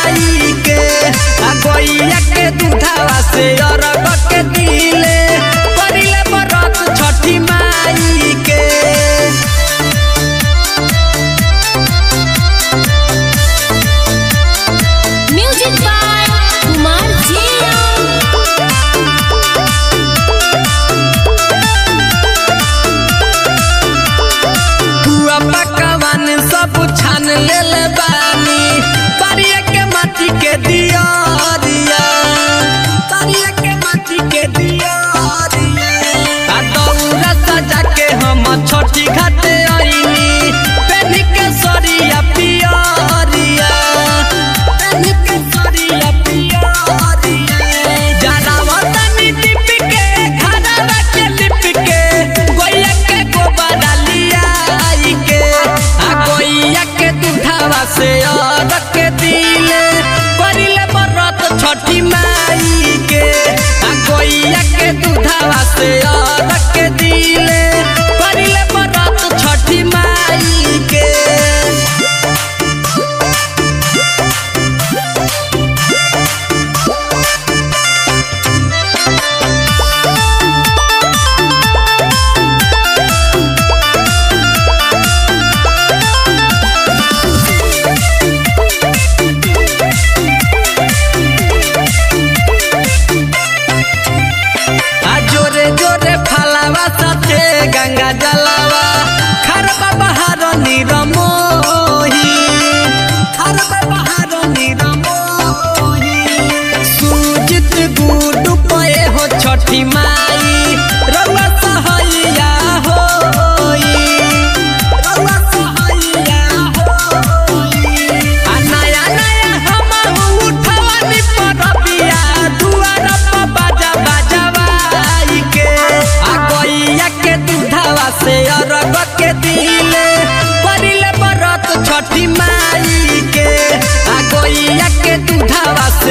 माई के आ गैया के दूधावा से अरग के दिले करिले बरत छठी माई के म्यूजिक बाय कुमार जिया हुआ पकवान सब छान लेले बानी तारिया के माटी के दिया दिया तारिया के माटी के दिया दिया आ दौरा सजा के हम छोटी घाटे आईनी पेनी के सरिया पियरिया पेनी के सरिया पियरिया जरावा तनी टिप के घरवा के लिप के गोइया के गोबर लिया आई के आ गोइया के दूधावा से और के दिले करिले बरत छठी माई के आ गोइया के दूधावा से और के दिले करिले बरत छठी माई के आ जोरे जोरे फलावा साथे गंगा जलावा खरबा बहार निरमोही खरबा बहार निरमोही सूजित गुडु पए हो छठी माई रउआ सहैया होई रउआ सहैया होई आ नया नया हम उठवानी परबिया दुआर पर बाजा बाजवाई के आ गैया के दूधावा से अरग के दिले करिले बरत छठी माई के आ गैया के दूधावा